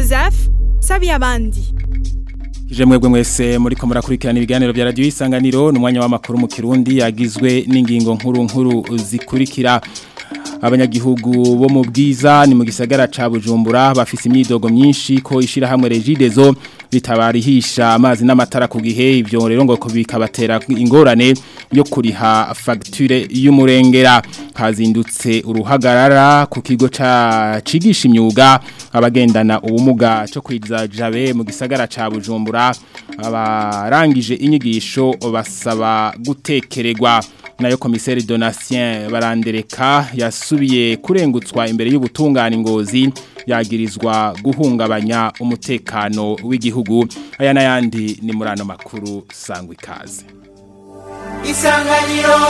joseph sabiye abandi Ije mwebwe mwese muri ko murakurikirana ibiganiro bya radio isanganiro numwanya w'amakuru mu Kirundi yagizwe n'ingingo nkuru nkuru zikurikira abanyagihugu bo mu bwiza ni mu gisagara ca Bujumbura bafise imyidogo myinshi ko ishira hamwe Regidezo bitabarihisha amazi n'amatara ku gihe ivyo rero ngo bikabatera ingorane yo kuriha facture y'umurengera hazindutse uruhagarara ku kigo ca cigisha imyuga abagendana ubumuga cyo kwiza jabe mu gisagara ca Bujumbura abarangije inyigisho basaba gutekererwa nayo komiseri Donatien barandereka yasubiye kurengutswa imbere y'ubutungane ngozi yagirizwa guhungabanya umutekano w'igihugu aya n'ayandi ni muri ano makuru sangwa ikaze isanganiro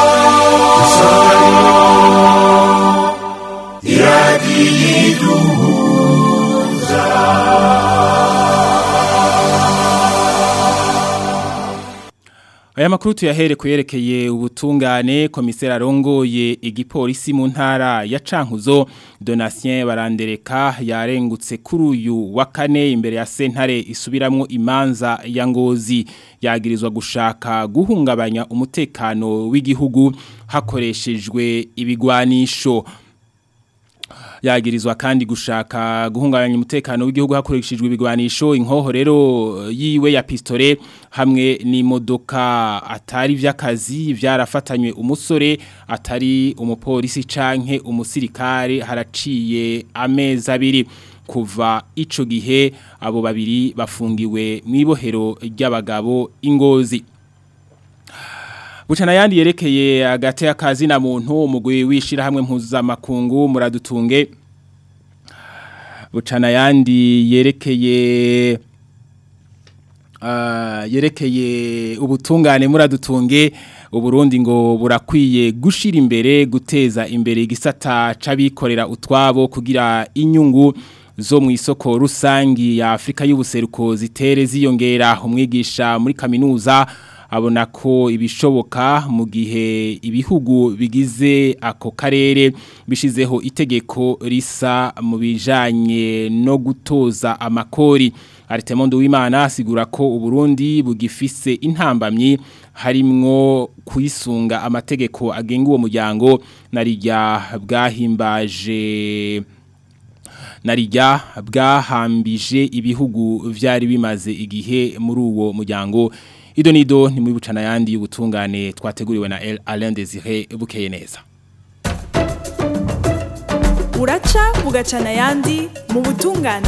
Aya makuru tuyahere kuyerekeye ubutungane komiseri arongoye igipolisi mu ntara ya Cankuzo Donatien barandereka yarengutse kuri uyu wa kane imbere ya sentare isubiramwo imanza ya ngozi yagirizwa gushaka guhungabanya umutekano w'igihugu hakoreshejwe ibigwanisho yagirizwa kandi gushaka guhungabanya umutekano w'igihugu hakoreshejwe ibigwanisho inkoho rero yiwe ya pistole hamwe n'imodoka atari vy'akazi vyarafatanywe umusore atari umupolisi canke umusirikare haraciye amezi abiri kuva ico gihe abo babiri bafungiwe mw'ibohero ry'abagabo ingozi Bucana yandi yerekeye agate akazi na muntu umugwi wishira hamwe mpuzamakungu muradutunge Bucana yandi yerekeye uh, yerekeye ubutungane muradutunge uburundi ngo burakwiye gushira imbere guteza imbere igisata c'abikorera utwabo kugira inyungu zo mu isoko rusangi ya Afrika y'ubuseruko zitere ziyongera umwigisha muri kaminuza abona ko ibishoboka mu gihe ibihugu bigize ako karere bishizeho itegeko risa mu bijanye no gutoza amakori Aritemondo w'Imana asigura ko Uburundi bugifise intambamyi harimwo kuyisunga amategeko agenga uwo muryango narijya bwahimbaje narijya bwahambije ibihugu vyari bimaze igihe muri uwo muryango Ido nido ni mwibucana yandi y'ubutungane twateguriwe na El Alain Desire bukeye neza. uraca bugacana yandi mu butungane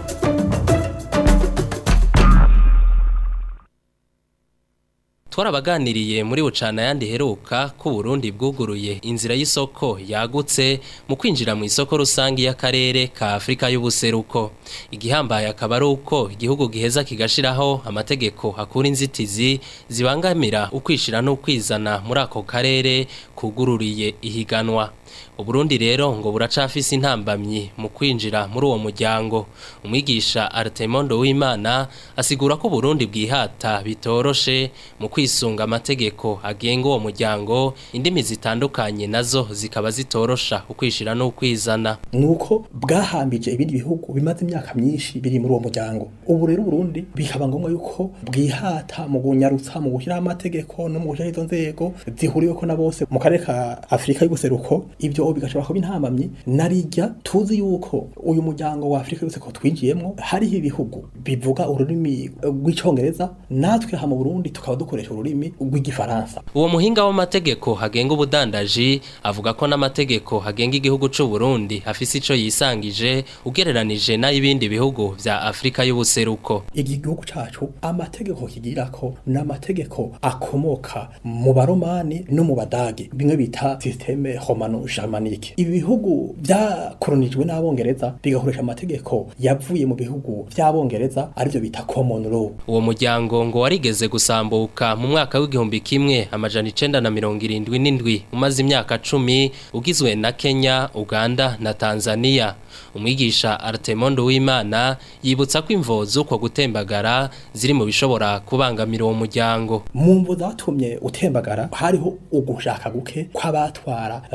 twarabaganiriye muri bucana yandi heruka ko Burundi bwuguruye inzira y'isoko yagutse mu kwinjira mu isoko rusangi y'akarere ka Afrika y'ubuseruko igihambaye akaba ari uko igihugu giheza kigashiraho amategeko hakura inzitizi zibangamira ukwishira no kwizana muri ako karere kugururiye ihiganwa Uburundi rero ngo buracafise intambamyi mu kwinjira muri uwo muryango umwigisha Artemondo w'Imana asigura ko Burundi bwihata bitoroshe mu kwisunga amategeko agenga uwo muryango indimi zitandukanye nazo zikaba zitorosha ukwishira no kwizana nuko bwahambije ibindi bihugu bimaze imyaka myinshi biri muri uwo muryango ubu rero Burundi bikaba ngombwa yuko bwihata mu gunyarutsa mu gushyiraho amategeko no mu gushyiraho izo nzego zihuriweko na bose mu karere ka Afrika y'ubuseruko ibyo bigashobora kuba intambamyi narijya tuzi yuko uyu muryango wa Afrika yose ko twinjiyemo hariho ibihugu bivuga ururimi rw'icongereza natwe ha mu Burundi tukaba dukoresha ururimi rw'igifaransa uwo muhinga w'amategeko hagenga ubudandaji avuga ko n'amategeko hagenga igihugu c'u Burundi afise ico yisangije ugereranije n'ayibindi bihugu vya Afrika y'ubuseruko iki gihugu cacu amategeko kigirako n'amategeko akomoka mu baromani no mu badage bimwe bita systeme romano germanique ibi bihugu byakoronijwe n'abongereza bigakoresha amategeko yavuye mu bihugu by'abongereza arivyo bita common law uwo muryango ngo warigeze gusambuka mu mwaka w'igihumbi kimwe amajana icenda na mirongo irindwi n'indwi umaze imyaka cumi ugizwe na Kenya Uganda na Tanzania umwigisha Artemondo w'Imana yibutsa ko imvo z'uko gutembagara ziri mu bishobora kubangamira uwo muryango mu mvo zatumye utembagara hariho ugushaka guke kw'abatwara uh, ico gihe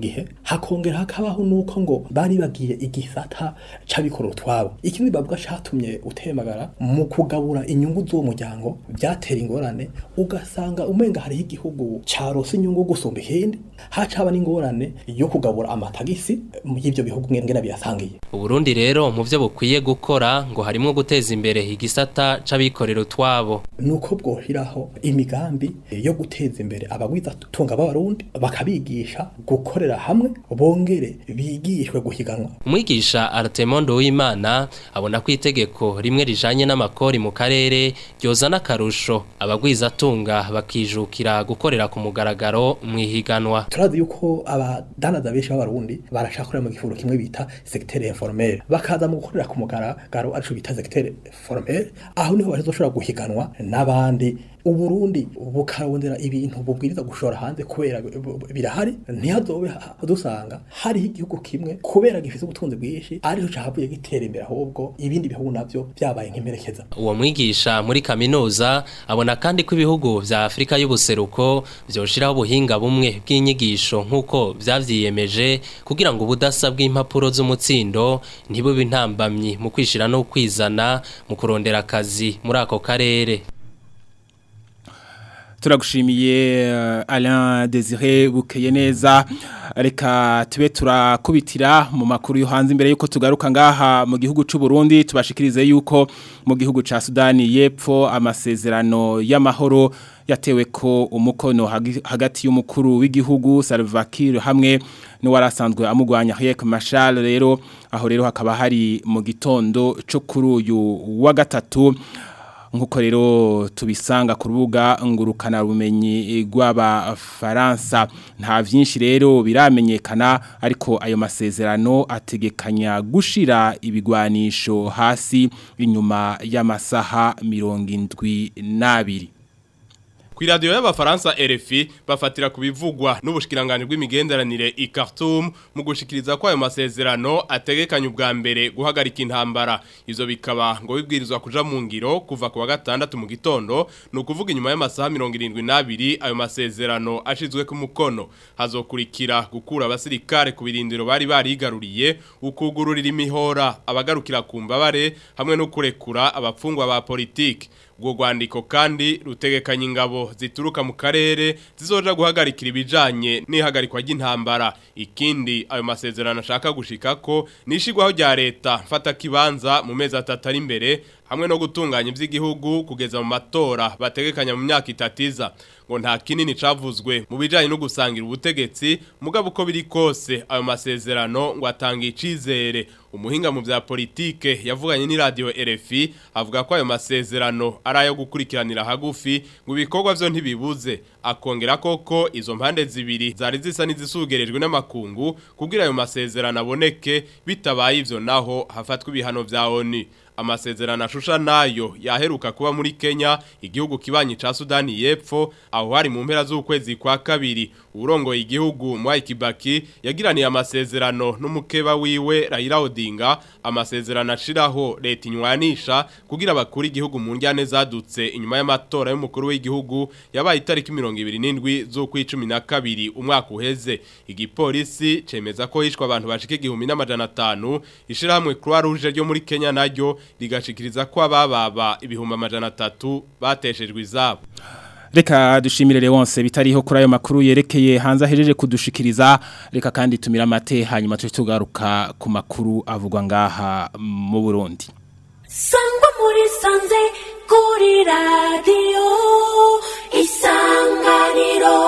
gihe hakongera hakabaho nuko ngo bari bagiye igisata c'abikorera utwabo ikindi bavuga catumye utemagara mu kugabura inyungu z'uwo muryango byatera ingorane ugasanga umenga hariho igihugu carose inyungu gusumba ikindi hacaba n'ingorane yo kugabura amatagisi mu y'ivyo bihugu ngene biyasangiye Uburundi rero mu byo bukwiye gukora ngo harimo guteza imbere igisata c'abikorera utwabo nuko bwohiraho imigambi yo guteza imbere abagwiza tunga b'abarundi bakabigisha gukorera hamwe bongere bigishwe guhiganwa Umwigisha Artemondo w'Imana abona ko itegeko rimwe rijanye n'amakori mu karere ryozana akarusho abagwiza tunga bakijukira gukorera ku mugaragaro mu ihiganwa turazi yuko abadandaza benshi b'abarundi barashakorera mu gifuro kimwe bita secteur informel bakaza mu gukorera ku mugaragaro arico bita secteur formel aho niho bazoshobora guhiganwa n'abandi uburundi bukarondera ibintu bubwiriza gushora hanze kubera b- b- birahari ntihazobe ha- dusanga hariho igihugu kimwe kubera gifite ubutunzi bwinshi ariho cahavuye gitera imbere ahubwo ibindi bihugu navyo vyabaye nk'imperekeza Uwo mwigisha muri kaminuza abona kandi ko ibihugu vya Afrika y'ubuseruko vyoshiraho ubuhinga bumwe bw'inyigisho nk'uko vyavyiyemeje kugira ngo ubudasa bw'impapuro z'umutsindo ntibube intambamyi mu kwishira no kwizana mu kurondera akazi muri ako karere. turagushimiye uh, Alain Desire bukeye neza reka tube turakubitira mu makuru yo hanze imbere yuko tugaruka ngaha mu gihugu c'u Burundi tubashikirize yuko mu gihugu ca Sudani yepfo amasezerano y'amahoro yatewe ko umukono hagi- hagati y'umukuru w'igihugu Salva Kiir hamwe n'uwarasanzwe amugwanya Riek Machar rero aho rero hakaba hari mu gitondo cyo kuri uyu wa gatatu nkuko rero tubisanga ku rubuga ngurukana bumenyi rw'abafaransa nta byinshi rero biramenyekana ariko ayo masezerano ategekanya gushira ibigwanisho hasi inyuma y'amasaha mirongo indwi n'abiri Ku radio y'abafaransa RFI bafatira ku bivugwa n'ubushikiranganje bw'imigenderanire i Khartoum mu gushikiriza ko ayo masezerano ategekanya ubwa mbere guhagarika intambara izo bikaba ngo bibwirizwa kuja mu ngiro kuva ku wa gatandatu mu gitondo no kuvuga inyuma y'amasaha 72 ayo masezerano ashizwe ku mukono hazokurikira gukura abasirikare ku birindiro bari barigaruriye ukugururira imihora abagarukira ku mbabare hamwe no kurekura abapfungwa ba politiki ubwo rwandiko kandi rutegekanya ingabo zituruka mu karere zizoja guhagarikira ibijanye n'ihagarikwa ry'intambara ikindi ayo masezerano ashaka gushika ko nishigwaho rya leta mfata kibanza mu mezi atatu ari imbere hamwe no gutunganya iby'igihugu kugeza mu matora bategekanya mu myaka itatiza ngo nta kinini cavuzwe mu bijanye no gusangira ubutegetsi mugabo uko biri kose ayo masezerano ngo atanga icizere umuhinga mu bya politike yavuganye ni radio RFI avuga ko ayo masezerano ari ayo gukurikiranira hagufi ngo ibikorwa vyo ntibibuze akongera koko izo mpande zibiri zari zisa n'izisugerejwe n'amakungu kugira ayo masezerano aboneke bitabaye ivyo naho hafatwa ibihano vya ONU amasezerano ashusha nayo yaheruka kuba muri Kenya igihugu kibanyi ca Sudani yepfo aho hari mu mpera z'ukwezi kwa kabiri urongoye igihugu Mwai Kibaki yagiraniye amasezerano n'umukeba wiwe Raila Odinga amasezerano ashiraho leta inywanisha kugira bakuri igihugu mu njyane zadutse inyuma y'amatora y'umukuru w'igihugu yabaye itariki 27 z'ukwicumi na kabiri umwaka uheze igipolisi cemeza ko hishwe abantu bashika igihumbi n'amajana atanu ishirahamwe Croix Rouge ryo muri Kenya naryo rigashikiriza ko abababa ibihumbi amajana atatu bateshejwe izabo Reka dushimire Leonce bitariho kuri ayo makuru yerekeye hanze ahejeje kudushikiriza reka kandi tumira amate hanyuma tuje tugaruka ku makuru avugwa ngaha mu Burundi sangwa muri sanze kuri radiyo isanganiro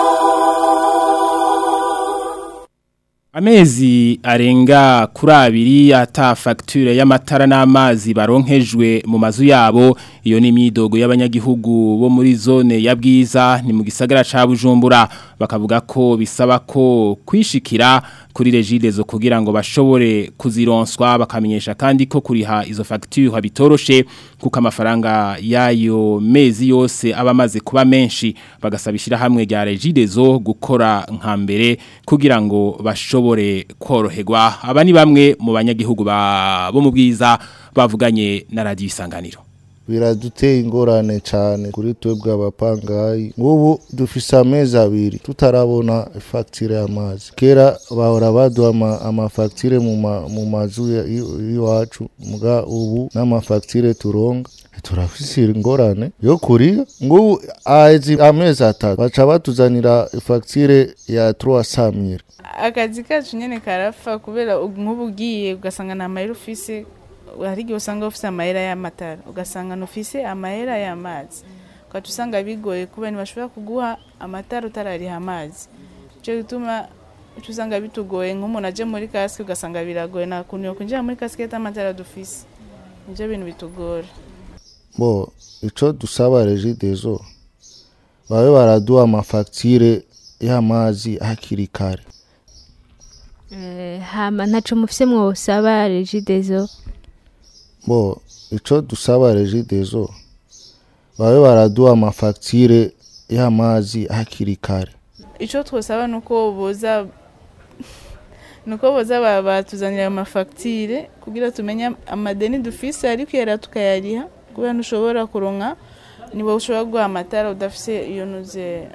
Amezi arenga kuri abiri ata facture y'amatara n'amazi baronkejwe mu mazu yabo iyo ni imyidogo y'abanyagihugu bo muri zone ya bwiza ni mu gisagara ca Bujumbura bakavuga ko bisaba ko kwishikira kuri regidezo kugira ngo bashobore kuzironswa bakamenyesha kandi ko kuriha izo facture bitoroshe kuko amafaranga yayo mezi yose aba amaze kuba menshi bagasabishira hamwe rya regidezo gukora nka mbere kugira ngo bashobore koroherwa aba ni bamwe mu banyagihugu ba bo mu bwiza bavuganye na radio isanganiro biraduteye ingorane cyane kuri twebwe abapangayi nk'ubu dufise amezi abiri tutarabona fagitire y'amazi kera bahora baduha ama- amafagitire mu ma- mu mazu ya- i- y'iwacu muga ubu n'amafagitire turonga turafise ingorane yo kuriya ngubu ahezi amezi atatu baca batuzanira fagitire ya 300 mille akazi kacu nyene karapfa kubera ubu nk'ubu ugiye ugasanga nta mahera ufise hari igihe usanga ufise amahera y'amatara ugasanga ntufise amahera y'amazi ugaca usanga bigoye kubera ntibashobora kuguha amatara utarariha amazi ico gituma uca usanga bitugoye nk'umuntu aje muri kasike ugasanga biragoye nta kuntu yokwinjira muri kasike atamatara dufise nivyo bintu bitugora bo ico dusaba regidezo babe baraduha amafagitire y'amazi hakiri kare Eh, hama ntaco mufise mwosaba regidezo bo ico dusaba regidezo babe baraduha amafagitire y'amazi hakiri kare ico twosaba nuko boza nuko boza ba- batuzanira ayo mafagitire kugira tumenye amadeni dufise ariko yera tukayariha kubera ntushobora kuronka niba ushobora guha amatara udafise iyo nuze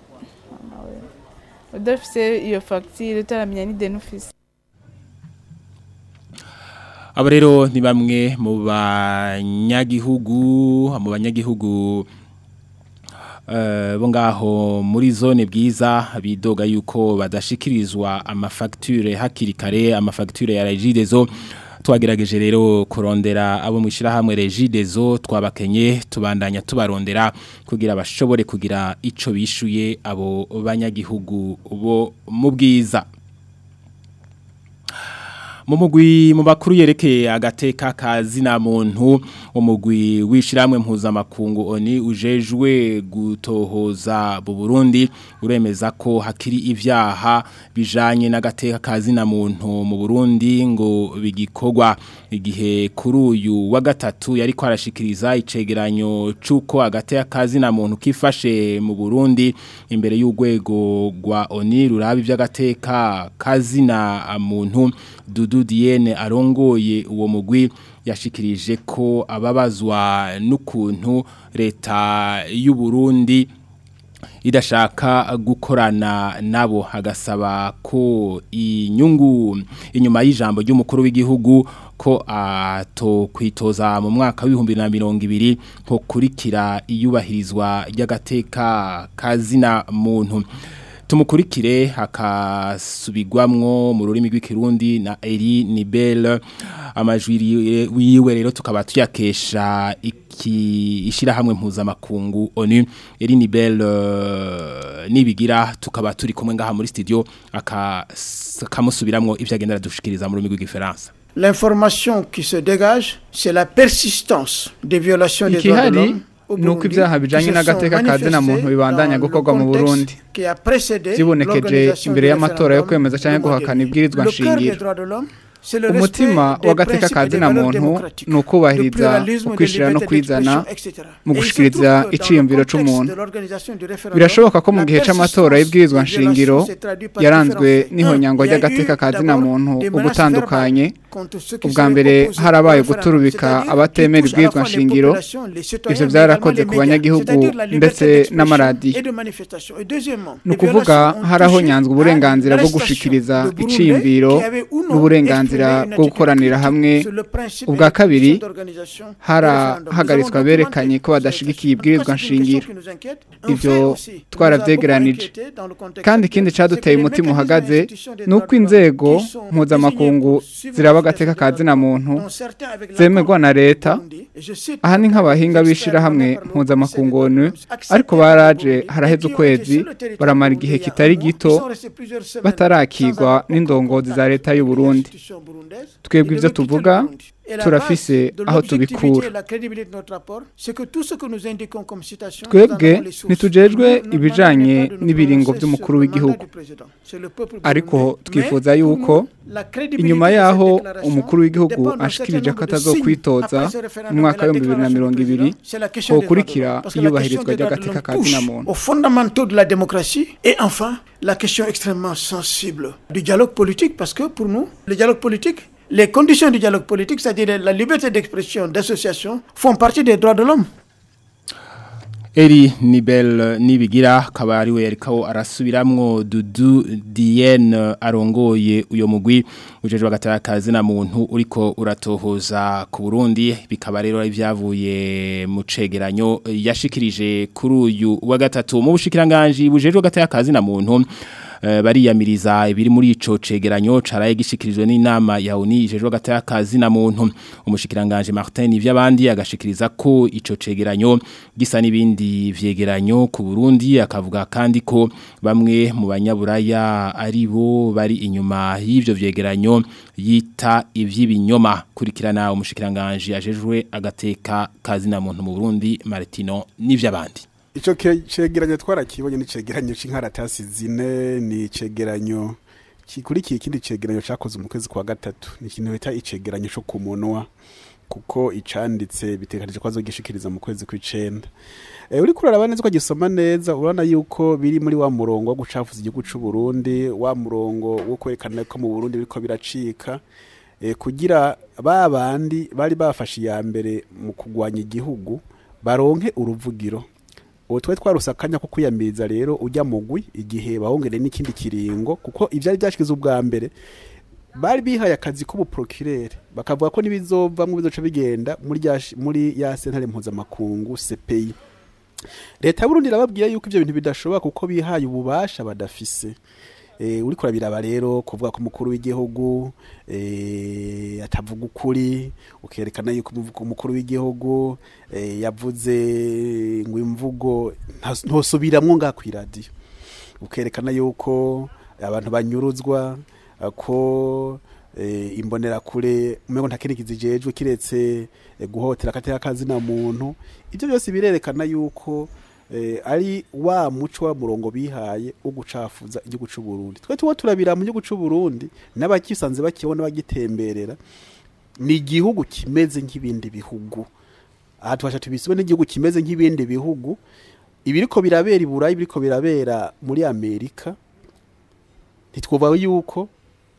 udafise iyo fagitire utaramenya n'ideni ufise abo rero ni bamwe mu banyagihugu mu banyagihugu eh, bo ngaho muri zone bwiza bidoga yuko badashikirizwa amafagitire hakiri kare amafagitire ya regidezo twagerageje rero kurondera abo mu ishyirahamwe regidezo twabakenye tubandanya tubarondera kugira bashobore kugira ico bishuye abo banyagihugu bo mu bwiza mu mugwi mu bakuru yerekeye agateka kazina muntu umugwi wishiramwe mpuzamakungu oni ujejwe gutohoza mu Burundi uremeza ko hakiri ivyaha bijanye n'agateka kazina muntu mu Burundi ngo bigikogwa igihe kuri uyu wa gatatu yari kwarashikiriza icegeranyo cuko agateka kazina muntu kifashe mu Burundi imbere y'urwego rwa oni rurabi vy'agateka kazina muntu Dudu Diene arongoye uwo mugwi yashikirije ko ababazwa n'ukuntu leta y'u Burundi idashaka gukorana nabo hagasaba ko inyungu inyuma y'ijambo ry'umukuru w'igihugu ko atokwitoza mu mwaka w'ibihumbi na mirongo ibiri ko kurikira iyubahirizwa ry'agateka kazina muntu tumukurikire hakasubigwamwo mu rurimi rw'ikirundi na Eri Nibel amajwi wiwe rero tukaba tuyakesha iki ishirahamwe mpuzamakungu ONU Eri Nibel uh, nibigira tukaba turi kumwe ngaha muri studio akamusubiramwo ivyo agendera dushikiriza mu rurimi rw'igifaransa L'information qui se dégage, c'est la persistance des violations des droits de ikihari l'homme nuko ibyaha bijanye n'agateka kazina muntu bibandanya gukorwa mu Burundi zibonekeje imbere y'amatora yo kwemeza cyangwa guhakana ibwirizwa nshingiro umutima w'agateka kazina muntu ni ukubahiriza ukwishira no kwizana mu gushikiriza iciyumviro c'umuntu birashoboka ko mu gihe c'amatora y'ibwirizwa nshingiro yaranzwe n'ihonyangwa ry'agateka kazina muntu ubutandukanye ubwa mbere harabaye guturubika abatemera ibwirizwa nshingiro ivyo vyarakoze ku banyagihugu ndetse n'amaradiyo ni ukuvuga harahonyanzwe uburenganzira bwo gushikiriza iciyumviro n'uburenganzira bwo gukoranira hamwe ubwa kabiri harahagaritswe aberekanye ko badashigikiye ibwirizwa nshingiro ibyo twarabyegeranije kandi ikindi cyaduteye umutima uhagaze ni uko inzego mpuzamakungu ziraba agateka ka zina muntu zemerwa na leta aha ni nk'abahinga b'ishyirahamwe mpuzamakungu onu ariko baraje haraheze ukwezi baramara igihe kitari gito batarakigwa n'indongozi za leta y'u Burundi twebwe ibyo tuvuga turafise aho tubikura twebwe ntitujejwe ibijanye n'ibiringo by'umukuru w'igihugu ariko twifuza yuko inyuma yaho umukuru w'igihugu ashikirije ko atazokwitoza mu mwaka w'ibihumbi bibiri na mirongo ibiri hokurikira iyubahirizwa ry'agateka ka zina muntu aux fondamentaux de la démocratie et enfin la question extrêmement sensible du dialogue politique parce que pour nous le dialogue politique les conditions du dialogue politique, c'est-à-dire la liberté d'expression, d'association, font partie des droits de l'homme. Eri Nibel Nibigira kabari we yarikaho arasubiramwo Dudu Dienne arongoye uyo mugwi ujeje bagatakazi na muntu uriko uratohoza ku Burundi bikaba rero ivyavuye mu cegeranyo yashikirije kuri uyu wa gatatu mu bushikiranganje bujeje bagatakazi na muntu bariyamiriza ibiri muri ico cegeranyo caraye gishikirijwe n'inama ya ONU ijejwe gatakazi na muntu umushikiranganje Martin ivy'abandi agashikiriza ko ico cegeranyo gisa n'ibindi vyegeranyo ku Burundi akavuga kandi ko bamwe mu banyaburaya ari bo bari inyuma y'ivyo vyegeranyo yita ivy'ibinyoma kurikirana umushikiranganje ajejwe agateka kazi na muntu mu Burundi Martino n'ivy'abandi Ico cegeranyo twarakibonye ni cegeranyo c'inkaratasi zine ni cegeranyo kikurikiye ikindi cegeranyo cakoze mu kwezi kwa gatatu ni ikintu bita icegeranyo co kumunwa kuko icanditse bitekanije ko azogishikiriza mu kwezi kw'icenda e, uri kuraraba neza ko gisoma neza urabona yuko biri muri wa murongo wo gucafuza igihugu c'u Burundi wa murongo wo kwerekana ko mu Burundi biriko biracika e, kugira ba bandi bari bafashe ya mbere mu kugwanya igihugu baronke uruvugiro ubu twari twaruse akanya ko kwiyamiriza rero ujya mugwi igihe bahongere n'ikindi kiringo kuko ibyari byashikiza ubwa mbere bari bihaye akazi k'ubuprokirere bakavuga ko n'ibizovamwo bizoca bigenda muri muri ya sentare mpuzamakungu CPI leta y'uburundi irababwira yuko ibyo bintu bidashoboka kuko bihaye ububasha badafise eh uri kurabiraba rero kuvuga ko umukuru w'igihugu eh atavuga ukuri ukerekana yuko umukuru w'igihugu eh yavuze ngo imvugo ntosubiramwo nga ku radio ukerekana yuko abantu banyuruzwa ko eh imbonera kure umengo ntakirikiza ijejwe kiretse eh, guhotera kateka kazi na muntu ibyo byose birerekana yuko eh, ari wa muco wa murongo bihaye ugucafuza igihugu cy'u Burundi twe tuwo turabira mu gihugu cy'u Burundi n'abakisanze bakibona bagitemberera ni igihugu kimeze nk'ibindi bihugu aha tubasha tubisibe n'igihugu kimeze nk'ibindi bihugu ibiriko birabera i Burayi biriko birabera muri Amerika ntitwubaho yuko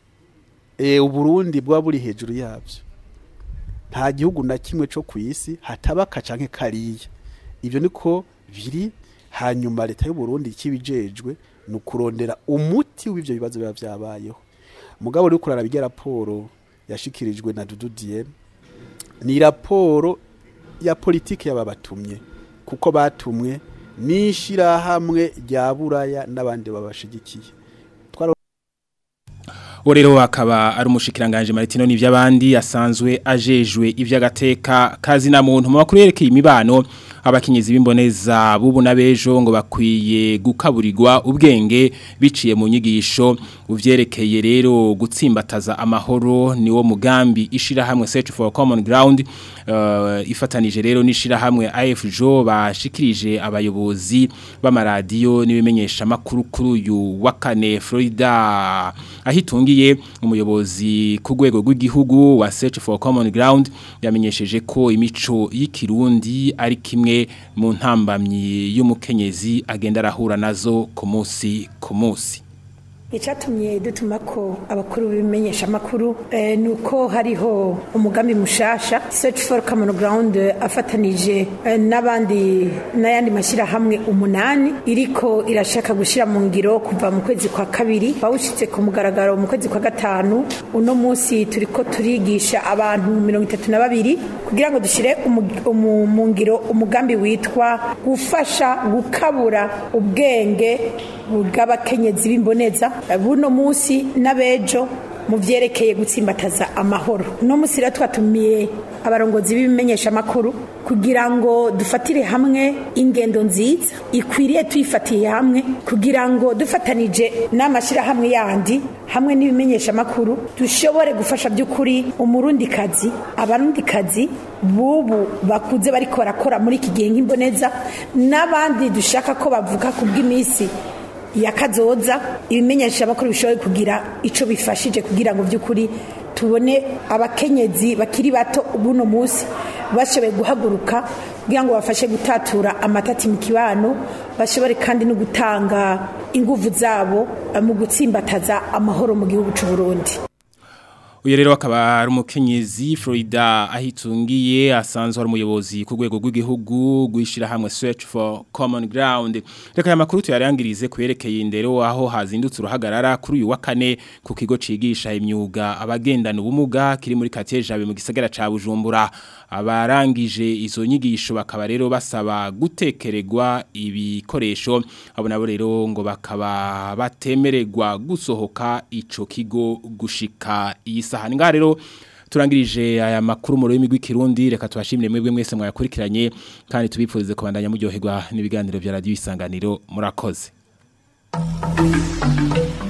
eh uburundi bwa buri hejuru yabyo nta gihugu na kimwe cyo ku isi hataba kacanke kariya ibyo niko biri hanyuma leta y'u Burundi kibijejwe no kurondera umuti w'ivyo bibazo biba byabayeho mugabo uri kurara bijya raporo yashikirijwe na Dudu Diene ni raporo ya politike y'ababatumye kuko batumwe n'ishirahamwe rya buraya n'abandi babashigikiye Orero akaba ari umushikiranganje Martino n'ivy'abandi asanzwe ajejwe ivy'agateka kazi na muntu mu makuru yerekeye imibano abakinyezi b'imboneza bubu nabejo ngo bakwiye gukaburirwa ubwenge biciye mu nyigisho uvyerekeye rero gutsimbataza amahoro niwo mugambi ishira hamwe search for common ground uh, ifatanije rero nishira hamwe AFJO bashikirije abayobozi b'amaradiyo nibimenyesha makuru kuri uyu wa kane Florida ahitungiye umuyobozi ku rwego rw'igihugu wa search for common ground yamenyesheje ko imico y'ikirundi ari kimwe mu ntambamyi y'umukenyezi agenda arahura nazo ku munsi ku munsi icyatumye dutuma ko abakuru bimenyesha amakuru ni uko hariho umugambi mushasha search for common ground afatanije n'abandi n'ayandi mashyirahamwe umunani iriko irashaka gushyira mu ngiro kuva mu kwezi kwa kabiri bawushyitse ku mugaragaro mu kwezi kwa gatanu uno munsi turi ko turigisha abantu mirongo itatu na babiri kugira ngo dushyire mu ngiro umugambi witwa gufasha gukabura ubwenge bw'abakenyezi b'imboneza buno munsi n'abejo mu byerekeye gutsimbataza amahoro uno munsi rero twatumiye abarongozi b'ibimenyesha amakuru kugira ngo dufatire hamwe ingendo nziza ikwiriye tuyifatiye hamwe kugira ngo dufatanije n'amashyirahamwe yandi hamwe n'ibimenyesha amakuru dushobore gufasha by'ukuri umurundikazi abarundikazi bubu bakuze bariko barakora muri iki gihe nk'imboneza n'abandi dushaka ko bavuga ku bw'iminsi ya kazoza ibimenyesha amakuru bishoboye kugira icyo bifashije kugira ngo by'ukuri tubone abakenyezi bakiri bato buno munsi bashoboye guhaguruka kugira ngo bafashe gutatura amatati mu kibano bashobore kandi no gutanga ingufu zabo mu gutsimbataza amahoro mu gihugu cy'u Burundi uyu rero akaba ari umukenyezi Florida ahitungiye asanzwe ari umuyobozi ku rwego rw'igihugu gwishira hamwe search for common ground reka aya makuru tuyarangirize kwerekeye indero aho hazindutse uruhagarara kuri uyu wa kane ku kigo cigisha imyuga abagendana ubumuga kiri muri Quartier Jabe mu gisagara ca Bujumbura abarangije izo nyigisho bakaba rero basaba gutekererwa ibikoresho abo nabo rero ngo bakaba batemererwa gusohoka ico kigo gushika iyi sahani ngaha rero turangirije aya makuru mu rurimi rw'ikirundi reka tubashimire mwebwe mwese mwayakurikiranye kandi tubipfurize kubandanya muryoherwa n'ibiganiro bya radiyo isanganiro murakoze